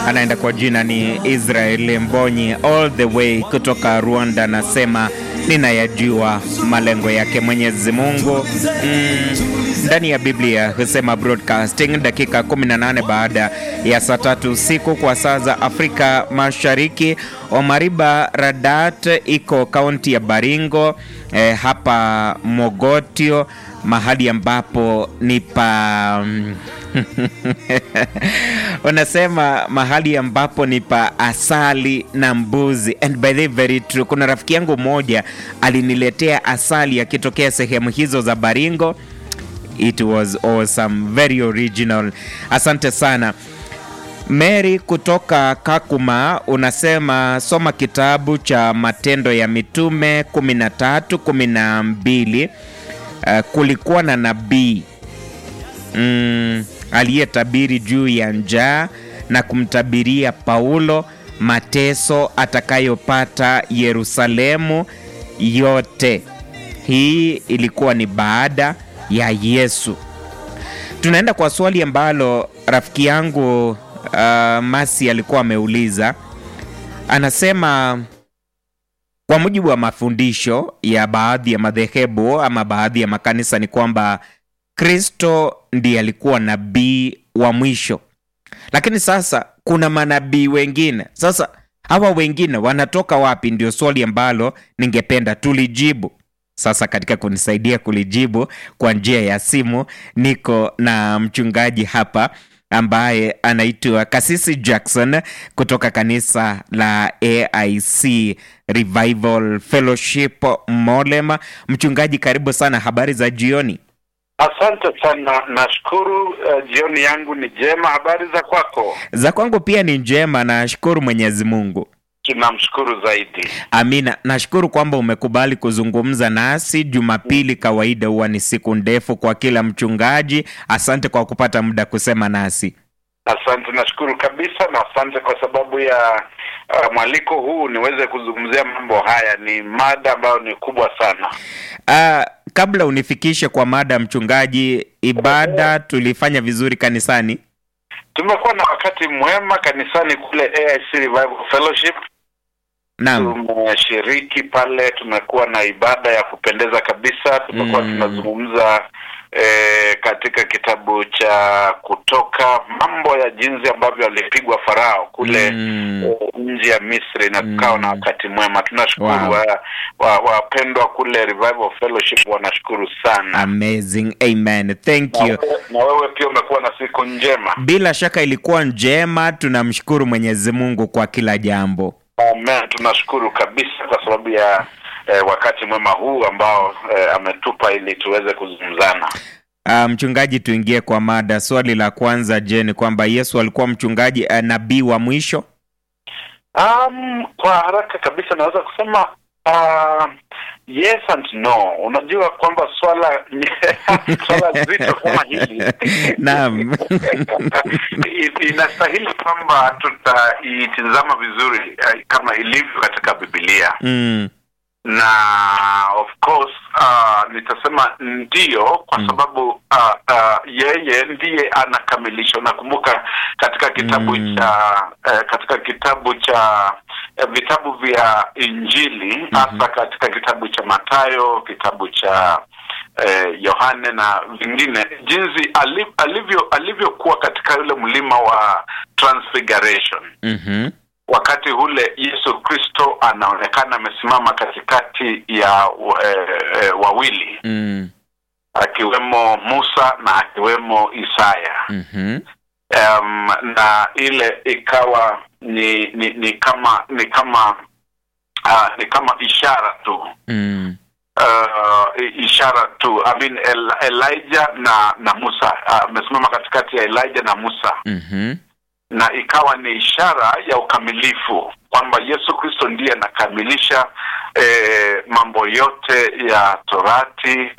anaenda kwa jina ni Israel Mbonyi all the way kutoka Rwanda, anasema ninayajua malengo yake Mwenyezi Mungu. Mm, ndani ya Biblia husema broadcasting dakika 18 baada ya saa tatu usiku kwa saa za Afrika Mashariki. Omariba Radat iko kaunti ya Baringo eh, hapa Mogotio mahali ambapo ni pa unasema mahali ambapo ni pa asali na mbuzi. And by the way, very true. Kuna rafiki yangu mmoja aliniletea asali akitokea sehemu hizo za Baringo. It was awesome, very original. Asante sana. Mary kutoka Kakuma unasema soma kitabu cha Matendo ya Mitume 13 12. Uh, kulikuwa na nabii mm, aliyetabiri juu ya njaa na kumtabiria Paulo mateso atakayopata Yerusalemu yote. Hii ilikuwa ni baada ya Yesu. Tunaenda kwa swali ambalo rafiki yangu uh, Masi alikuwa ameuliza. Anasema kwa mujibu wa mafundisho ya baadhi ya madhehebu ama baadhi ya makanisa ni kwamba Kristo ndiye alikuwa nabii wa mwisho, lakini sasa kuna manabii wengine. Sasa hawa wengine wanatoka wapi? Ndio swali ambalo ningependa tulijibu. Sasa katika kunisaidia kulijibu kwa njia ya simu, niko na mchungaji hapa ambaye anaitwa Kasisi Jackson kutoka kanisa la AIC Revival Fellowship Molema. Mchungaji, karibu sana, habari za jioni? Asante sana, nashukuru. Uh, jioni yangu ni jema. Habari za kwako? Za kwangu pia ni njema, nashukuru Mwenyezi Mungu. Tunamshukuru zaidi. Amina. Nashukuru kwamba umekubali kuzungumza nasi. Jumapili kawaida huwa ni siku ndefu kwa kila mchungaji. Asante kwa kupata muda kusema nasi. Asante, nashukuru kabisa, na asante kwa sababu ya uh, mwaliko huu niweze kuzungumzia mambo haya. Ni mada ambayo ni kubwa sana. Uh, kabla unifikishe kwa mada mchungaji, ibada tulifanya vizuri kanisani. Tumekuwa na wakati mwema kanisani kule AIC Revival Fellowship. Naam. Tumeshiriki pale, tumekuwa na ibada ya kupendeza kabisa. Tumekuwa Mm. tunazungumza eh, katika kitabu cha Kutoka, mambo ya jinsi ambavyo alipigwa Farao kule Mm. eh, nje ya Misri na tukawa na Mm. wakati mwema. Tunashukuru Wow. wa- wa- wapendwa kule Revival Fellowship wanashukuru sana. Amazing. Amen. Thank Na you. wewe- na wewe pia umekuwa na siku njema. Bila shaka ilikuwa njema. Tunamshukuru Mwenyezi Mungu kwa kila jambo. Amen, tunashukuru kabisa kwa sababu ya eh, wakati mwema huu ambao eh, ametupa ili tuweze kuzungumzana. Uh, mchungaji, tuingie kwa mada. Swali la kwanza, je, ni kwamba Yesu alikuwa mchungaji uh, nabii wa mwisho? Um, kwa haraka kabisa naweza kusema uh, yes and no. Unajua kwamba swala swala zito kama hili Naam. I- inastahili kwamba tutaitizama vizuri eh, kama ilivyo katika Biblia Mm. na of course uh, nitasema ndio kwa Mm. sababu uh, uh, yeye ndiye anakamilisha. Unakumbuka katika kitabu Mm. cha uh, katika kitabu cha uh, vitabu vya Injili hasa katika kitabu cha Mathayo, kitabu cha eh, Yohane na vingine, jinsi ali- alivyo alivyokuwa katika yule mlima wa Transfiguration Mhm. wakati ule Yesu Kristo anaonekana amesimama katikati ya e, e, wawili Mm. akiwemo Musa na akiwemo Isaya. Mhm. Um, na ile ikawa ni ni, ni kama ni kama uh, ni kama ishara tu Mm. uh, i- ishara tu I mean, El, Elijah na na Musa amesimama katikati ya Elijah na Musa Mhm. na ikawa ni ishara ya ukamilifu kwamba Yesu Kristo ndiye anakamilisha eh, mambo yote ya Torati